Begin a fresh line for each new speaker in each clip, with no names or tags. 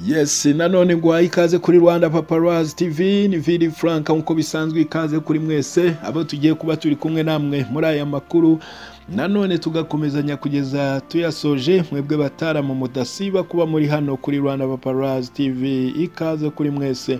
yes nanone nguhaye ikaze kuri rwanda paparazzi tv ni vidi frank nk'uko bisanzwe ikaze kuri mwese abo tugiye kuba turi kumwe namwe muri aya makuru nanone tugakomezanya kugeza tuyasoje mwebwe bataramu mudasiba kuba muri hano kuri rwanda paparazzi tv ikaze kuri mwese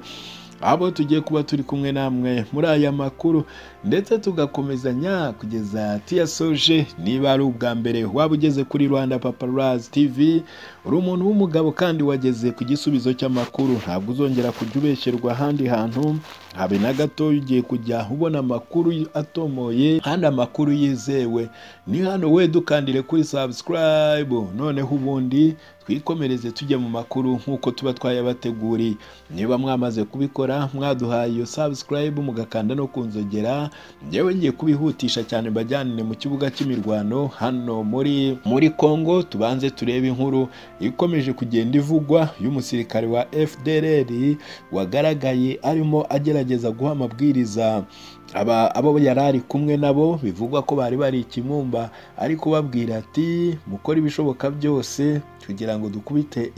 abo tugiye kuba turi kumwe namwe muri aya makuru ndetse tugakomezanya kugeza tuyasoje niba ari ubwa mbere waba ugeze kuri rwanda paparazzi tv uri umuntu w'umugabo kandi wageze ku gisubizo cy'amakuru ntabwo uzongera kujya ubeshyerwa ahandi hantu habe na gatoya ugiye kujya ubona amakuru atomoye kandi amakuru yizewe ni hano we dukandire kuri subscribe noneho ubundi twikomereze tujya mu makuru nk'uko tuba twayabateguriye niba mwamaze kubikora mwaduhaye iyo subscribe mugakanda no kunzogera njyewe ngiye kubihutisha cyane mbajyanire mu kibuga cy'imirwano hano muri muri congo tubanze turebe inkuru ikomeje kugenda ivugwa y'umusirikare wa fdrr wagaragaye arimo agerageza guha amabwiriza aba abo yari ari kumwe nabo bivugwa ko bari bari ikimumba ariko babwira ati mukora ibishoboka byose kugira ngo dukubite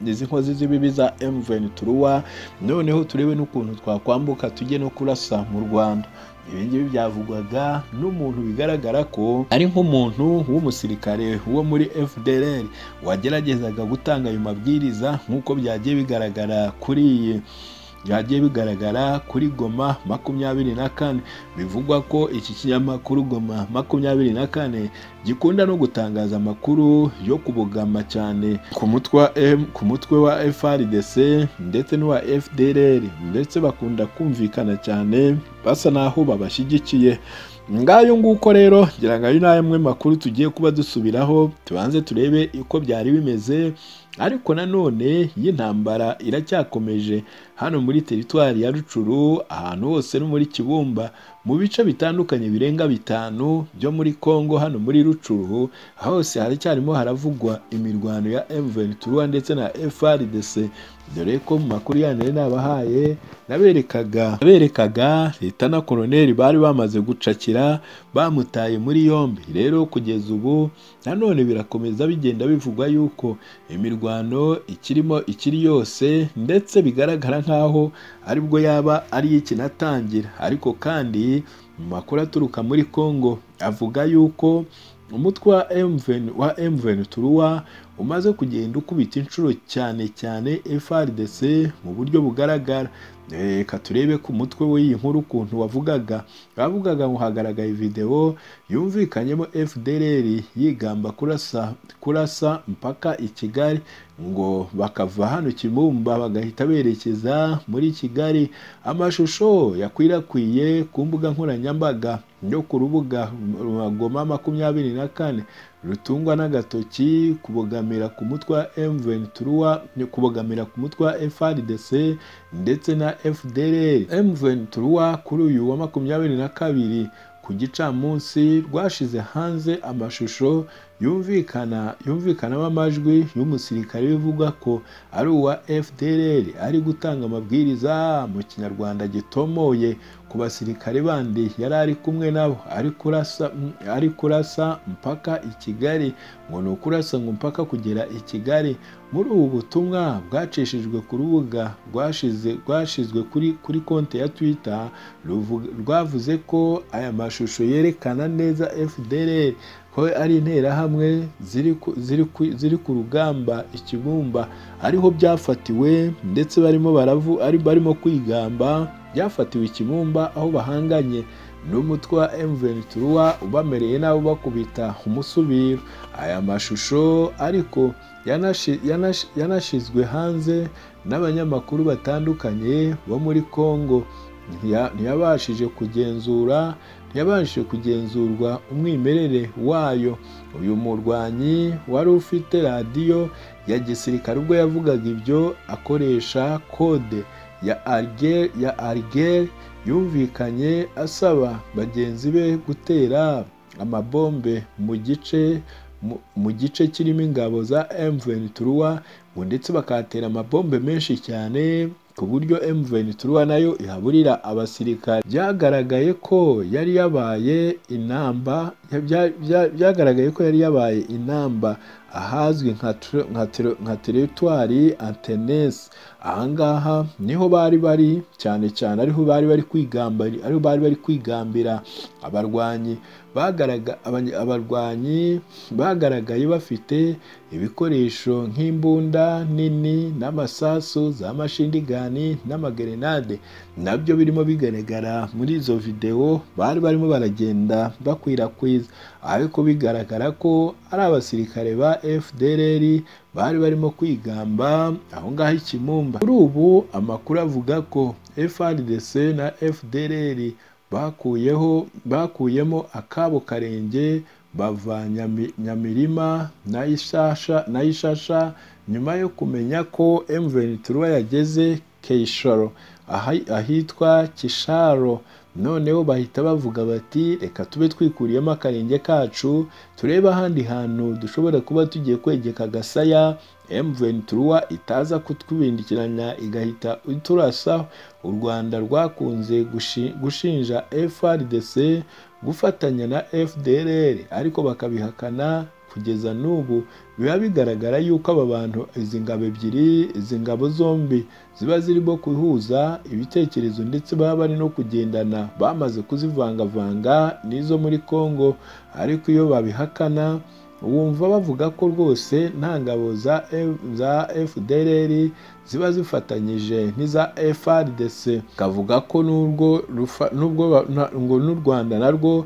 izi nkozi z'ibibi za emuveni turuwa noneho turebe n'ukuntu twakwambuka tujye no kurasa mu rwanda ibi ngibi byavugwaga n'umuntu bigaragara ko ari nk'umuntu w'umusirikare wo muri fdr wageragezaga gutanga ayo mabwiriza nk'uko byagiye bigaragara kuri iyi byagiye bigaragara kuri goma makumyabiri na kane bivugwa ko iki kinyamakuru goma makumyabiri na kane gikunda no gutangaza amakuru yo kubogama cyane ku mutwe ku mutwe wa FRDC ndetse n'uwa FDLR ndetse bakunda kumvikana cyane basa n'aho babashyigikiye ngayo nguko rero ngira ngo ayo ni amwe makuru tugiye kuba dusubiraho tubanze turebe uko byari bimeze ariko nanone y'intambara iracyakomeje hano muri teritwari ya rucuru ahantu hose no muri kibumba mu bice bitandukanye birenga bitanu byo muri congo hano muri rucuru hose haracyarimo haravugwa imirwano ya mvn turuwa ndetse na frdc dore ko mu makuru yanyu nabahaye naberekaga naberekaga leta na koroneri bari bamaze gucakira bamutaye muri yombi rero kugeza ubu nanone birakomeza bigenda bivugwa yuko imirwano ikirimo ikiri yose ndetse bigaragara nk'aho aribwo yaba ari ikinatangira ariko kandi mu makuru aturuka muri congo avuga yuko umutwe wa mvn turuwa umaze kugenda ukubita inshuro cyane cyane frdc mu buryo bugaragara reka turebe ku mutwe w'iyi nkuru ukuntu wavugaga bavugaga ngo hagaragaye videwo yumvikanyemo fdr yigamba kurasa kurasa mpaka i kigali ngo bakava hano kibumba bagahita berekeza muri kigali amashusho yakwirakwiye ku mbuga nkoranyambaga yo ku rubuga magoma makumyabiri na kane rutungwa n'agatoki kubogamira ku mutwe wa mvn turuwa kubogamira ku mutwe wa frdc ndetse na fdr mvn turuwa kuri uyu wa makumyabiri na kabiri ku gicamunsi rwashize hanze amashusho yumvikana yumvikanamo amajwi y'umusirikare bivugwa ko ari uwa fdr ari gutanga amabwiriza mu kinyarwanda gitomoye ku basirikare bandi yari ari kumwe nabo ari kurasa ari kurasa mpaka i kigali ngo ni ukurasa ngo mpaka kugera i kigali muri ubu butumwa bwacishijwe ku rubuga rwashize rwashizwe kuri kuri konti ya twitter rwavuze ko aya mashusho yerekana neza fdr ko ari interahamwe ziri ku rugamba ikibumba ariho byafatiwe ndetse barimo baravu ari barimo kwigamba byafatiwe ikibumba aho bahanganye n'umutwe wa mvn turuwa ubamereye nabo bakubita umusubiro aya mashusho ariko yanashyizwe hanze n'abanyamakuru batandukanye bo muri congo ntiyabashije kugenzura ntiyabashije kugenzurwa umwimerere wayo uyu murwanyi wari ufite radiyo ya gisirikare ubwo yavugaga ibyo akoresha kode ya arigeri yumvikanye asaba bagenzi be gutera amabombe mu gice mu gice kirimo ingabo za mvn turuwa ngo ndetse bakatera amabombe menshi cyane ku buryo mvn turuwa nayo ihaburira abasirikare byagaragaye ko yari yabaye inamba byagaragaye ko yari yabaye inamba ahazwi nka teritwari antenesi ahangaha niho bari bari cyane cyane ariho bari bari kwigambira ariho bari bari kwigambira abarwanyi abarwanyi bagaragaye bafite ibikoresho nk'imbunda nini n'amasasu za mashindigani n'amagerenade nabyo birimo bigaragara muri izo videwo bari barimo baragenda bakwirakwiza ariko bigaragara ko ari abasirikare ba fdrr bari barimo kwigamba aho ngaho ikimumba kuri ubu amakuru avuga ko frdc na fdrr bakuyeho bakuyemo akabo karenge bava nyamirima na ishasha nyuma yo kumenya ko M23 yageze keyishoro ahitwa kisharo noneho bahita bavuga bati reka tube twikuriyemo akarenge kacu turebe ahandi hantu dushobora kuba tugiye kwegeka agasaya M23 itaza kutwibindikiranya igahita iturasa u Rwanda rwakunze gushinja FRDC gufatanya na FDLR ariko bakabihakana kugeza n'ubu biba bigaragara yuko aba bantu izi ngabo ebyiri izi ngabo zombi ziba zirimo guhuza ibitekerezo ndetse baba bari no kugendana bamaze kuzivangavanga n'izo muri Congo ariko iyo babihakana wumva bavuga ko rwose nta ngabo za fdrr ziba zifatanyije n'iza frdc kavuga ko nubwo ngo n'u rwanda narwo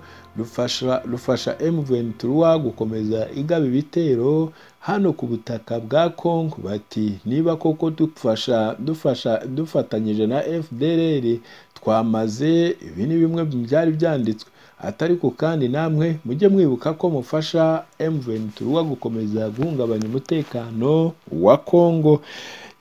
rufasha m23 gukomeza igaba ibitero hano ku butaka bwa congo bati niba koko dufasha dufasha dufatanyije na fdrr twamaze ibi ni bimwe byari byanditswe atariko kandi namwe mujye mwibuka ko mufasha M23 gukomeza guhungabanya umutekano wa Kongo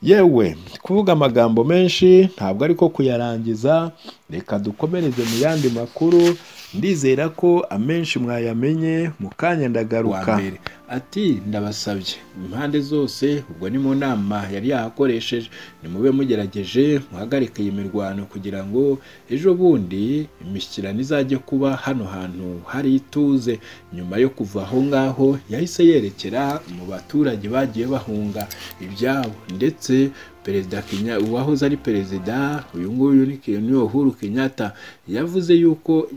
yewe kuvuga amagambo menshi ntabwo ariko kuyarangiza reka dukomereze mu yandi makuru ndizera ko amenshi mwayamenye mu kanya ndagaruka ati ndabasabye impande zose ubwo ni mu nama yari yahakoresheje nimube mugerageje muhagarike iyi mirwano kugira ngo ejo bundi imishyikirano izajye kuba hano hantu hari ituze nyuma yo kuva aho ngaho yahise yerekera mu baturage bagiye bahunga ibyabo ndetse perezida kenya uwahoze ari perezida uyu nguyu ni uhuru kenyatta yavuze yuko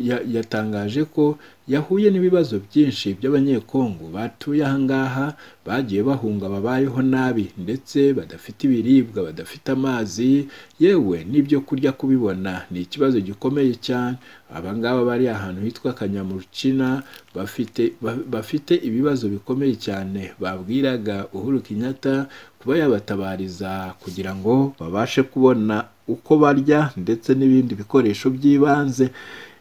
yatangaje ko yahuye n'ibibazo byinshi by'abanyekongo batuye ahangaha bagiye bahunga babayeho nabi ndetse badafite ibiribwa badafite amazi yewe n'ibyo kurya kubibona ni ikibazo gikomeye cyane abangaba bari ahantu hitwa kanyamurukina bafite bafite ibibazo bikomeye cyane babwiraga uhuru kenyatta kuba yabatabariza kugira ngo babashe kubona uko barya ndetse n'ibindi bikoresho by'ibanze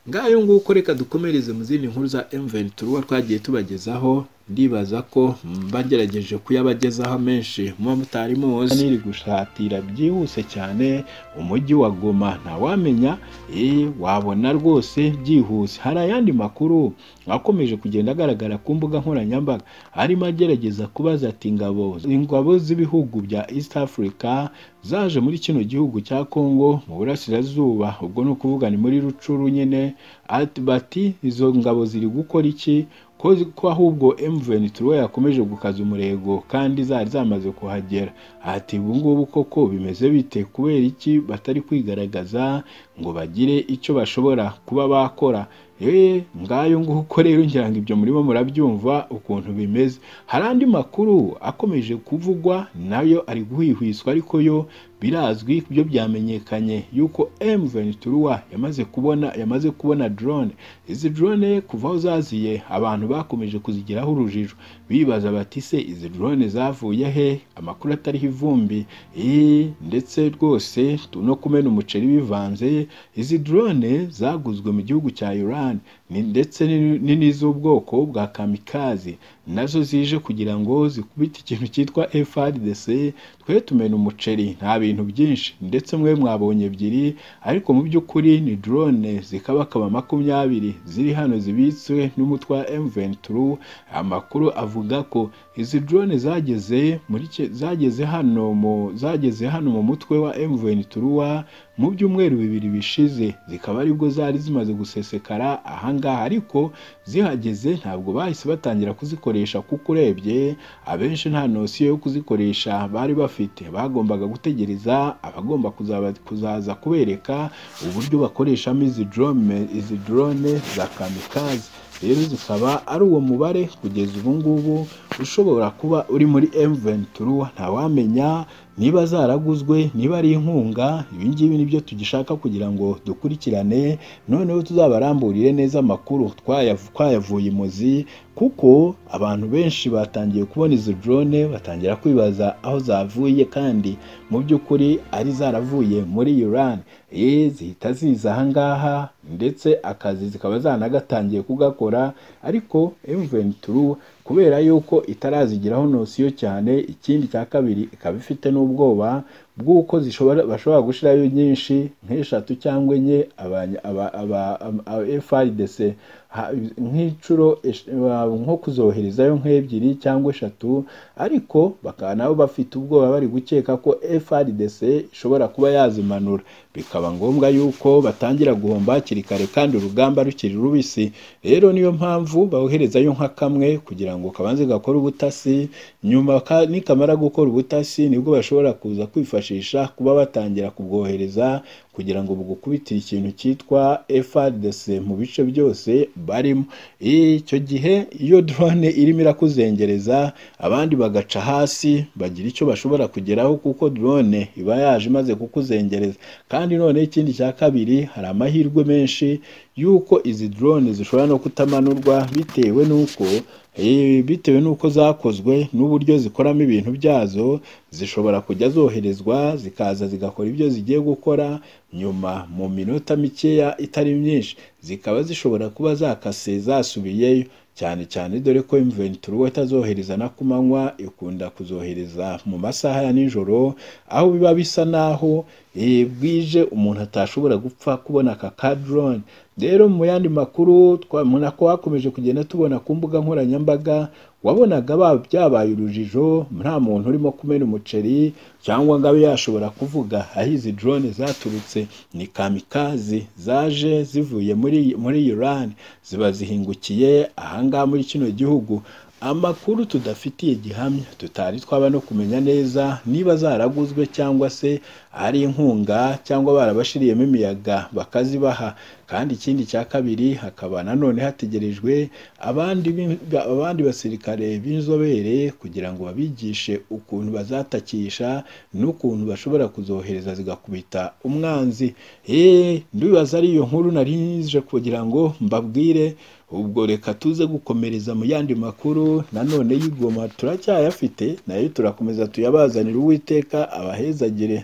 ngayo nguko reka dukomereze mu zindi nkuru za M23 twagiye tubagezaho ndibaza ko bagerageje kuyabagezaho menshi muba mutari muzi niri gushatira byihuse cyane umujyi wa Goma ntawamenya eh wabona rwose byihuse hari ayandi makuru akomeje kugenda agaragara ku mbuga nkoranyambaga arimo agerageza kubaza ati ingabo ingabo z'ibihugu bya East Africa zaje muri kino gihugu cya Congo mu burasirazuba ubwo ni ukuvuga ni muri rucuru nyine bati izo ngabo ziri gukora iki ko ahubwo M23 yakomeje gukaza umurego kandi zari zamaze kuhagera ati ubu ngubu koko bimeze bite kubera iki batari kwigaragaza ngo bagire icyo bashobora kuba bakora eee ngayo nguko rero ngira ngo ibyo murimo murabyumva ukuntu bimeze hari andi makuru akomeje kuvugwa nayo ari guhwihwiswa ariko yo birazwi byo byamenyekanye yuko M23 yamaze kubona yamaze kubona drone izi drone kuva aho zaziye abantu bakomeje kuzigiraho urujijo bibaza bati se izi drone zavuye he amakuru atariho ivumbi ndetse rwose no kumena umuceri bivanze izi drone zaguzwe mu gihugu cya Iran ni ndetse n'iz'ubwoko bwa kamikazi nazo zije kugira ngo zikubite ikintu cyitwa FRDC twe tumena umuceri nta bintu byinshi ndetse mwe mwabonye ebyiri ariko mu by'ukuri ni drone zikabakaba makumyabiri ziri hano zibitswe n'umutwe wa M23 amakuru avuga ko izi drone zageze muri zageze hano mu zageze hano mu mutwe wa M23 mu byumweru bibiri bishize zikaba aribwo zari zimaze gusesekara aha ngaha ariko zihageze ntabwo bahise batangira kuzikoresha kuko urebye abenshi nta nosiyo yo kuzikoresha bari bafite bagombaga gutegereza abagomba kuzaba- kuzaza kubereka uburyo bakoreshamo izi drone izi drone za kamikaze rero zikaba ari uwo mubare kugeza ubu ngubu ushobora kuba uri muri M23 ntawamenya niba zaraguzwe niba ari inkunga ibi ngibi nibyo tugishaka kugira ngo dukurikirane noneho tuzabaramburire neza amakuru twayav- twayavuye imuzi kuko abantu benshi batangiye kubona izo drone batangira kwibaza aho zavuye kandi mu by'ukuri ari zaravuye muri Iran eh zihita ziza ahangaha ndetse akazi zikaba zanagatangiye kugakora ariko M23 kubera yuko itarazigiraho nosiyo cyane ikindi cya kabiri ikaba ifite n'ubwoba bw'uko zishobora bashobora gushirayo nyinshi nk'eshatu cyangwa enye abanya- aba- aba- aba- aba FRDC ha- nk'inshuro esh- ba- nko kuzoherezayo nk'ebyiri cyangwa eshatu ariko bakaba nabo bafite ubwoba bari gukeka ko FRDC ishobora kuba yazimanura bikaba ngombwa yuko batangira guhomba hakiri kare kandi urugamba rukiri rubisi rero niyo mpamvu boherezayo nka kamwe kugira ngo kabanze gakore ubutasi nyuma ka- nikamara gukora ubutasi nibwo bashobora kuza kwifashisha kuba batangira kubwohereza kugira ngo bugukubitire ikintu cyitwa FRDC mu bice byose barimo icyo gihe iyo drone irimo irakuzengereza abandi bagaca hasi bagira icyo bashobora kugeraho kuko drone iba yaje imaze kukuzengereza kandi none ikindi cya kabiri hari amahirwe menshi y'uko izi drone zishobora no kutamanurwa bitewe n'uko Eh, bitewe n'uko zakozwe n'uburyo zikoramo ibintu byazo zishobora kujya zoherezwa zikaza zigakora ibyo zigiye gukora nyuma mu minota mikeya itari myinshi zikaba zishobora kuba zakase zasubiyeyo cyane cyane dore ko M23 itazohereza na ku manywa ikunda kuzohereza mu masaha ya nijoro aho biba bisa naho eh, bwije umuntu atashobora gupfa kubona aka ka drone rero mu yandi makuru twamuna ko hakomeje kugenda tubona ku mbuga nkoranyambaga wabonaga ba- byabaye urujijo nta muntu urimo kumena umuceri cyangwa ngo abe yashobora kuvuga aho izi drone zaturutse ni kamikazi zaje zivuye muri muri Iran ziba zihingukiye ahangaha muri kino gihugu amakuru tudafitiye gihamya tutari twaba no kumenya neza niba zaraguzwe cyangwa se ari inkunga cyangwa barabashiriyemo imiyaga bakazibaha kandi ikindi cya kabiri hakaba nanone hategerejwe abandi b'in- ba- abandi basirikare b'inzobere kugira ngo babigishe ukuntu bazatakisha n'ukuntu bashobora kuzohereza zigakubita umwanzi eee ndibaza ari iyo nkuru nari nje kugira ngo mbabwire ubwo reka tuze gukomereza mu yandi makuru nanone y'igoma turacyayafite nayo turakomeza tuyabazanire uwiteka abahezagire